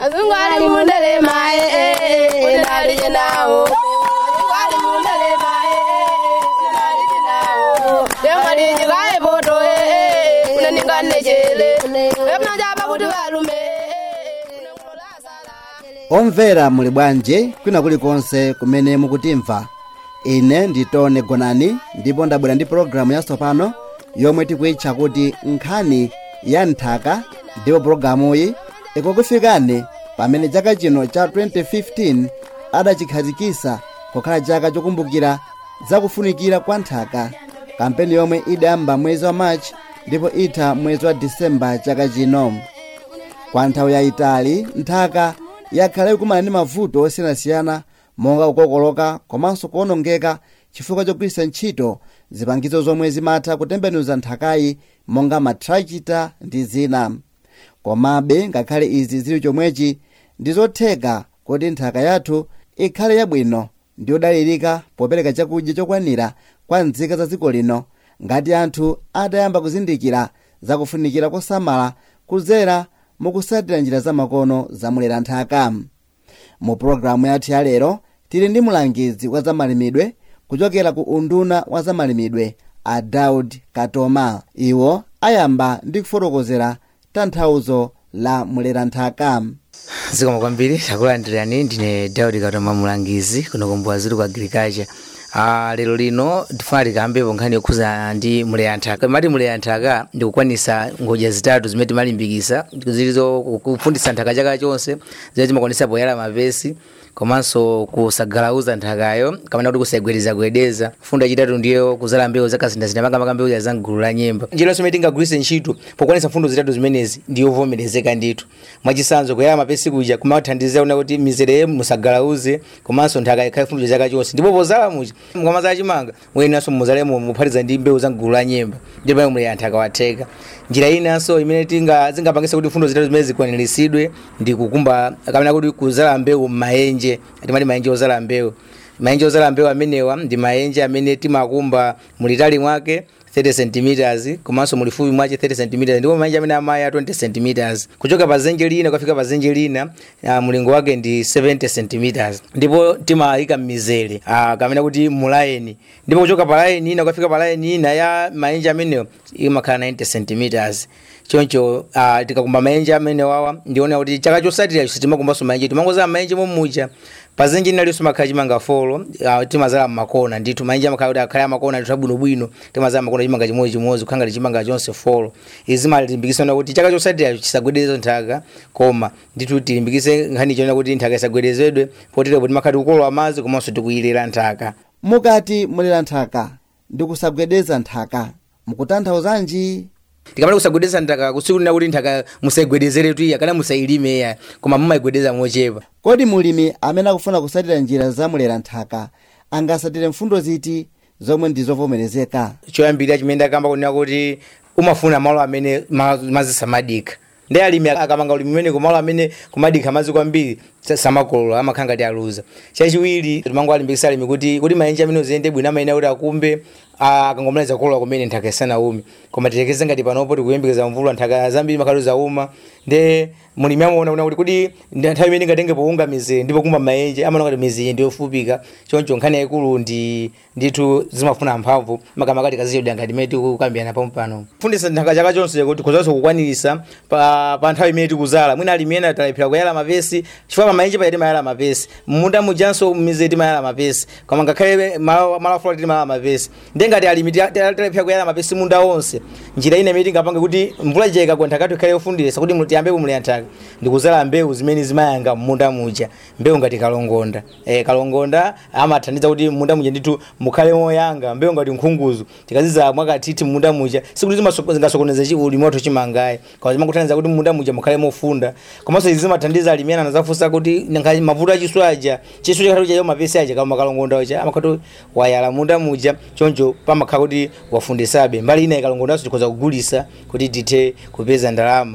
azungu ali mundelema unalije nawo azungu ali mundelema unalije nawo yemwaliji kaye poto unaninganejele emnajaba kuti valume omvera muli bwanji kwina kulikonse kumene mukutimva ine nditone gonani ndipo ndabwera ndi pologalamu yatsopano yomwe tikuitcha kuti nkhani ya nthaka ndipo pologalamuyi ikukufikani pamene chaka chino cha 2015 adachikhazikitsa kukhala chaka chokumbukira zakufunikira kwa nthaka kampeni yomwe idayamba mwezi wa machi ndipo itha mwezi wa disemba chaka chino kwa nthawi yayitali nthaka yakhala ikumana ndi mavuto osiyanasiyana monga kukokoloka komanso kuwonongeka chifukwa chogwiritsa ntchito zipangizo zomwe zimatha kutembenuza nthakayi monga matrakita ndi zina komabe ngakhale izi zili chomwechi ndi zotheka kuti nthaka yathu ikhale yabwino ndi yodalirika popereka chakudya chokwanira kwa nzika za dziko lino ngati anthu atayamba kuzindikira zakufunikira kosamala kudzera mukusatira njira zamakono zamulera nthaka mu pologalamu yathu ya lero tili ndi mulangizi wa zamalimidwe kuchokera ku unduna wa zamalimidwe a daud katoma iwo ayamba ndi kufotokozera tanthauzo la mulera nthaka zikomo kwambiri takulandirani ndine daudi katoma mulangizi kuno kumbuwa ziri ku agriculture Ah, lero lino tifuna tikambepo nkhani yokhuza ndi mulera nthaka mati mulera nthaka ndikukwanisa ngodya zitatu zimene timalimbikisa zilizo kufundisa nthaka chaka chonse zimene timakwanisa poyala mapesi komanso kusagalauza nthakayo kamene kuti kusayigwedezagwedeza fundo yachitatu ndiyo kuzala mbewu zakazindazinda makamaka mbewu za mgulu la nyemba njira yonse imene tingagwiritse ntchito pokwanisa fundo zitatu zimenezi ndiyovomerezeka ndithu mwachisanzo kuyala mapesi kuja kumathandiza una kuti mizere musagalauze komanso nthaka ikhale fundo chaka chonse ndipo pozala muja mukamaza chimanga muyeneranso muzalemo muphatiza ndi mbewu za mgulu la nyemba ndipo pamene mulera nthaka watheka njira inanso imene tinga zingapangisa kuti fundo zitatu zimene zikwaniritsidwe ndi kukumba kamena kuti kuzala mbewu m'maenje atimati maenje ozala mbewu maenje ozala mbewu amenewa ndi maenje amene timakumba mulitali mwake 30 cm komanso mulifupi mwache 30 cm ndipo maenje amene amaya 20 cm kuchoka pa zenje lina kufika pa zenje lina uh, mulingo wake ndi 70 cm ndipo timayika mmizere uh, kamene kuti mulayeni ndipo kuchoka pa layeni ina kufika pa layeni ina ya maenje amenewo imakhala 90 cm choncho uh, tikakumba maenje amene wawa ndiona kuti chaka chosatira timakumbanso maenje timangozala maenje momuja pazenje linalinso makhala chimanga folo uh, timazala mmakona ndithu maenje amakhala kuti akhale amakona ndithu abwinobwino timazala makona chimanga chimodzimodzi kukhanga chimanga chonse folo izi malimbikisana kuti chaka chosatira chisagwedeze nthaka koma ndithu tilimbikise nkhani chonena kuti nthaka isagwedezedwe poterepo timakhala tikukolola madzi komanso tikuyilira nthaka mukati mulera nthaka ndi kusagwedeza nthaka mukutanthauzanji tikamati kusagwedeza nthaka kusikulina kuti nthaka musayigwedezere tuiya kana musayilime ya koma mumayigwedeza mochepa kodi mulimi amene akufuna kusatira njira za mulera nthaka angasatire mfundo ziti zomwe ndi zovomerezeka choyambirira chimene ndakamba kunena kuti umafuna malo amene ma- madzi samadika ndi alimi akamanga ulimi umene kumalo amene kumadika madzi kwambiri sa- samakolola amakhala ngati aluza chachiwiri timangowalimbikisa alimi kuti kuti maenje amene uziyende bwino amayenera kuti akumbe ah, akangomaliza kukolola kumene nthaka isanaume koma titekeze ngati panopo tikuyembekeza mvula nthaka zambiri makhala zauma ndi mulimi amaona kuna kuti kuti ndi nthawi imene ingatenge pounga mizere ndipo kumba maenje amaona kuti mizere ndiyofupika choncho nkhani yayikulu ndi ndithu zimafuna mphamvu makamaka tikazichedwa ngati imene tikukambirana pompano fundisa nthaka chaka chonse kuti kuzanso kukwanirisa pa, pa nthawi imene tikuzala mwina alimi ena talephera kuyala mapesi chifukwa pamaenje paya timayala mapesi munda mujanso mizere timayala mapesi koma ngakhale malo malo afula timayala mapesi ndi ngati alimi tia- tia- talephera kuyala mapesi munda wonse njira ina imene tingapange kuti mvula ijeka kwa nthaka ikhale yofundisa kuti mu- tiyambe kumulera nthaka ndikuzala mbewu zimene zimayanga munda muja mbewu ngati kalongonda e, kalongonda amathandiza kuti munda muja ndithu mukhale moyanga mbewu ngati nkhunguzu tikazizala mwakathithi munda muja sikuti zimaso- zingasokoneze ulimi wathu chimangayi koma zimakuthandiza kuti munda muja mukhale mofunda komanso izi zimathandiza alimi ena anazafunsa kuti nanga mavuto achiswe aja chiswe chakati chayo mapesi aja kama kalongonda aja amakhati wayala munda muja choncho pamakhala kuti wafundisabe mbali ina ikalongondanso tikhoza kugulisa kuti tithe kupeza ndalama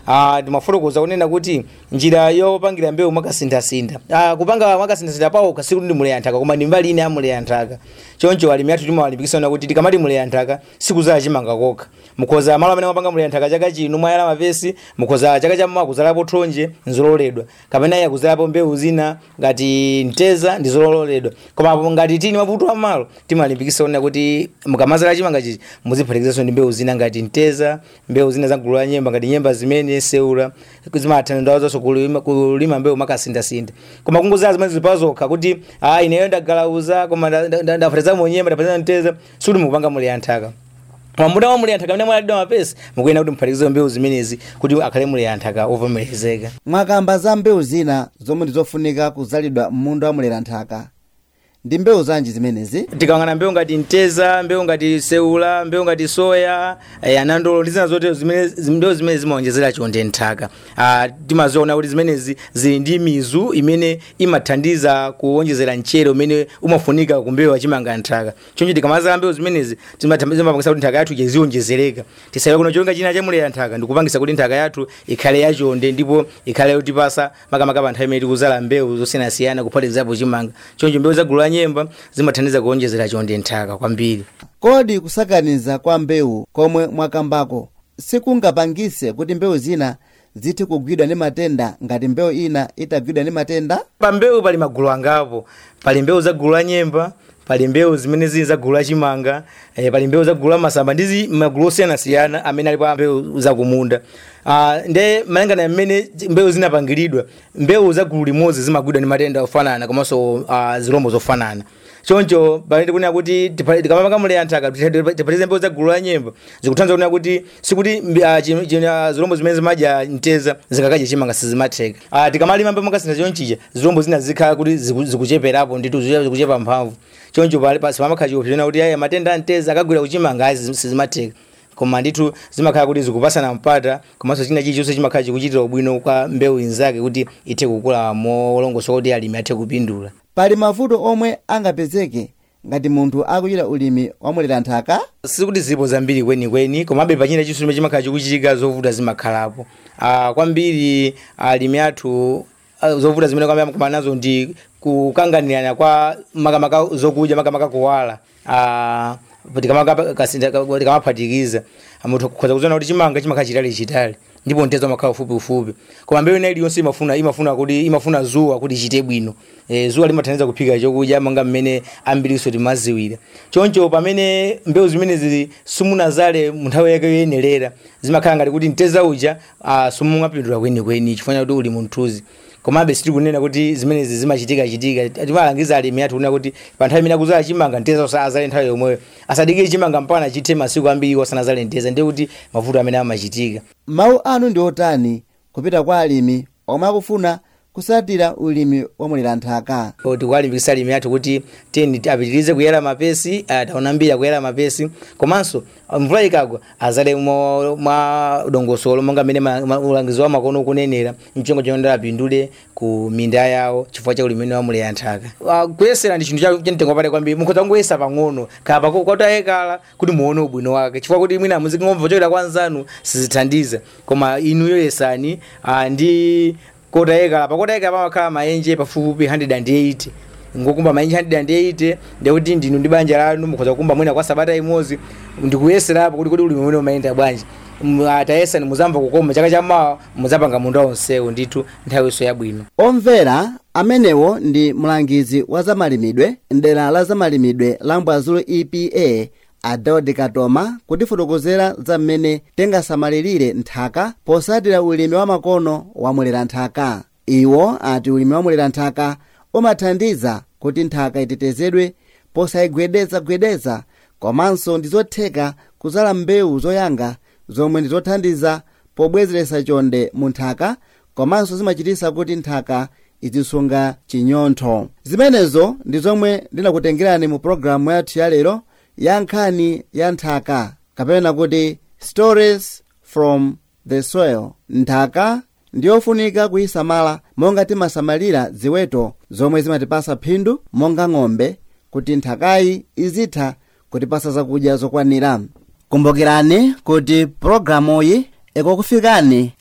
uh, timafotokoza kunena kuti njira yopangira mbewu mwakasinthasintha uh, kupanga mwakasinthasintha pawo kasiku ndi muleya nthaka koma ndi mbali ine ya muleya nthaka choncho alimi athu timawalimbikisana kuti tikamati muleya nthaka sikuzala chimanga kokha mukhoza malo amene mwapanga muleya nthaka chaka chino mwayala mapesi mukhoza chaka chamma kuzalapo thonje nzololedwa kapena iya kuzalapo mbewu zina ngati mteza ndi zololedwa koma ngati tini mavuto amalo timalimbikisa kunena kuti mukamazala chimanga chichi muziphatikizaso ndi mbewu zina ngati mteza mbewu zina za gulu la nyemba ngati nyemba zimene seula zimathandizanso kulima, kulima mbewu makasinthasintha koma kungozala zimene zilipa zokha kuti a ineyo ndagalauza koma ndafatizamo nyemba ndapatiza mteza sikuti mukupanga muleya nthaka koma muda wa muleya nthaka amene mwaladidwa mapesi mukuyenda kuti muphatikize mbewu zimenezi kuti akhale muleya nthaka ovomerezeka mwakamba za mbewu zina zomwe ndizofunika kuzalidwa m'munda wa muleya nthaka ndi mbewu zanji zimenezi tikangana mbewu ngati mteza mbewu ngati seula mbewu ngati soya eh, anandolo ndi zina zotero zimene zim- mbewu zimene zimaonjezera chonde nthaka ah, timaziona kuti zimenezi zili ndi mizu imene imathandiza kuonjezera mchere umene umafunika ku mbewu yachimanga nthaka choncho tikamazala mbewu zimenezi zimatha- zimapangisa kuti nthaka yathu izionjezereka tisawe kuno cholinga china chamuleya nthaka ndikupangisa kuti nthaka yathu ikhale yachonde ndipo ikhale yotipasa makamaka pa nthawi imene tikuzala mbewu zosiyanasiyana kuphatikizapo chimanga choncho mbewu za gulu la nyemba zimathandiza kuonjezera chonde nthaka kwambiri kodi kusakaniza kwa mbewu komwe mwakambako sikungapangise kuti mbewu zina zithe kugwidwa ndi matenda ngati mbewu ina itagwidwa ndi matenda pa mbewu pali magulu angapo pali mbewu za gulu la nyemba pali mbewu zimene zili za gulu la chimanga eh, pali mbewu za gulu la masamba ndizi magulu osiyanasiyana amene ali pa mbewu za kumunda uh, nde malingana mmene mbewu zinapangiridwa mbewu za gulu limodzi zimagwidwa ndi matenda ofanana komanso uh, zilombo zofanana choncho pamene tikunena kuti tipa- tikamapanga muleya nthaka tipatize mbewu za gulu la nyemba zikuthandiza kunena kuti sikuti mbi- ah, chi- chi- ah, zilombo zimene zimadya mteza zikakadya chimanga sizimatheka Ah, tikamalima mbewu makasintha chonchicha zilombo zina zikhala kuti ziku- zikucheperapo nditu ziku- zikuchepa mphamvu choncho pali- pasi pamakhala chiopsezona kuti aya matenda a mteza akagwira kuchimanga ayi sizimatheka koma ndithu zimakhala kuti zikupasana mpata komanso china chilichonse chimakhala chikuchitira ubwino kwa mbewu inzake kuti ithe kukula molongosoka kuti alimi athe kupindula pali mavuto omwe angapezeke ngati munthu akuchita ulimi wa muleya nthaka sikuti zilipo zambiri kwenikweni komabe pachina chinso chimene chimakhala chikuchitika zovuta zimakhalapo ah, kwambiri alimi athu ah, zovuta zimene kwambiri amakumana nazo ndi kukanganirana kwa makamaka zokudya makamaka kuwala ah, tikamaka- kasinda- tikamaphatikiza munthu kukhoza kuziona kuti chimanga chimakhala chitali chitali ndipo mtezo amakhala ufupi ufupi koma mbewu ina iliyonse imafuna imafuna kuti imafuna zuwa kuti ichite bwino e, zuwa limathandiza kuphika chokudya monga mmene ambiriso timaziwira choncho pamene mbewu zimene zili simunazale munthawi yake yoyenerera zimakhala ngati kuti mteza uja uh, simungapindula kwenikweni chifukwa kuti uli munthuzi komabe sitikunena kuti zimenezi zimachitika chitika timalangiza alimi athu kunena kuti pa nthawi imene akuzala chimanga mteza usazale nthawi yomweyo asadikire chimanga mpaka chithe masiku ambiri wasanazale mteza ndiye kuti mavuto amene amachitika mawu anu ndi otani kupita kwa alimi omwe akufuna kusatira ulimi wa muleya nthaka tikuwalimbikisa alimi athu kuti teni apitirize kuyera mapesi taona mbiri akuyera mapesi komanso mvula ikagwa azale mo- mwa dongosolo monga mmene ma- ma- ulangizi wa makono ukunenera mchongo chonda apindule ku minda yawo chifukwa cha ulimi wa muleya nthaka Ah, kuyesera ndi chinthu cha- chamtengo wapatali kwambiri mukhoza kungoyesa pang'ono kapa kwatayekala kuti muone ubwino wake chifukwa kuti mwina muzingomva kuchokera kwa nzanu sizithandiza koma inuyo yesani ah, ndi kotayekala pakotayekala pamakhala maenje pafupifupi 180 ngokumba maenje 180 ndekuti ndinu ndi banja lanu mukhoza kukumba mwina kwa sabata imodzi ndikuyeserapo kuti kuti ulimi mwene umayenda bwanji M- atayesa ni muzamva kukoma chaka chamawa muzapanga munda onsewo ndithu nthawiso yabwino omvera amenewo ndi mlangizi wa zamalimidwe mdera la zamalimidwe la mbwazulu epa adaudi katoma kutifotokozera za mmene tingasamalirire nthaka posatira ulimi wa makono wa muleya nthaka iwo ati ulimi wa muleya nthaka umathandiza kuti nthaka itetezedwe posayigwedezagwedeza komanso ndi zotheka kuzala mbewu zoyanga zomwe ndi zothandiza pobwezeretsa chonde mu nthaka komanso zimachititsa kuti nthaka izisunga chinyontho zimenezo ndi zomwe ndinakutengerani mu pologalamu yathu ya lero ya nkhani ya nthaka kapena kuti stories from the soil nthaka ndiyofunika kuyisamala monga timasamalira ziweto zomwe zimatipasa phindu monga ng'ombe kuti nthakayi izitha kutipasa zakudya zokwanira kumbukirani kuti pologalamuyi ikukufikani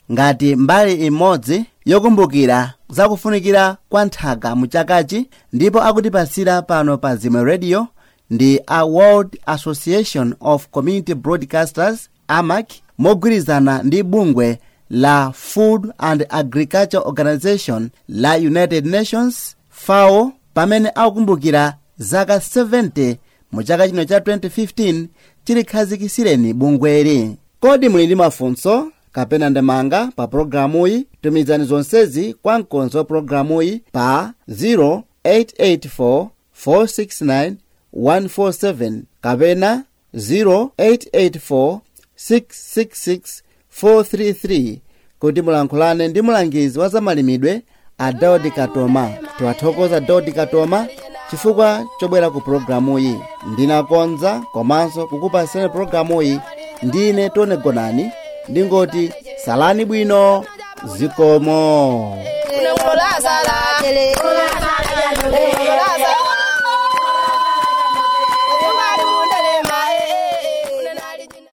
ngati mbali imodzi yokumbukira zakufunikira kwa nthaka mu chakachi ndipo akutipasira pano pa zimwe radio ndi a world association of community broadcasters amac mogwirizana ndi bungwe la food and agriculture organization la united nations fao pamene akukumbukira zaka 70 mu chaka chino cha 2015 chilikhazikisireni bungweli kodi muli ndi mafunso kapena ndemanga pa programuyi tumizani zonsezi kwa mkonzi wa programuyi pa 0884 469 147 kapena 0884 666 433 kuti mulankhulane ndi mulangizi wa zamalimidwe a daudi katoma tiwathokoza daudi katoma chifukwa chobwera ku programuyi ndinakonza komanso kukupasirani programuyi ndine tone gonani ndingoti salani bwino zikomo Unakulazala. Unakulazala.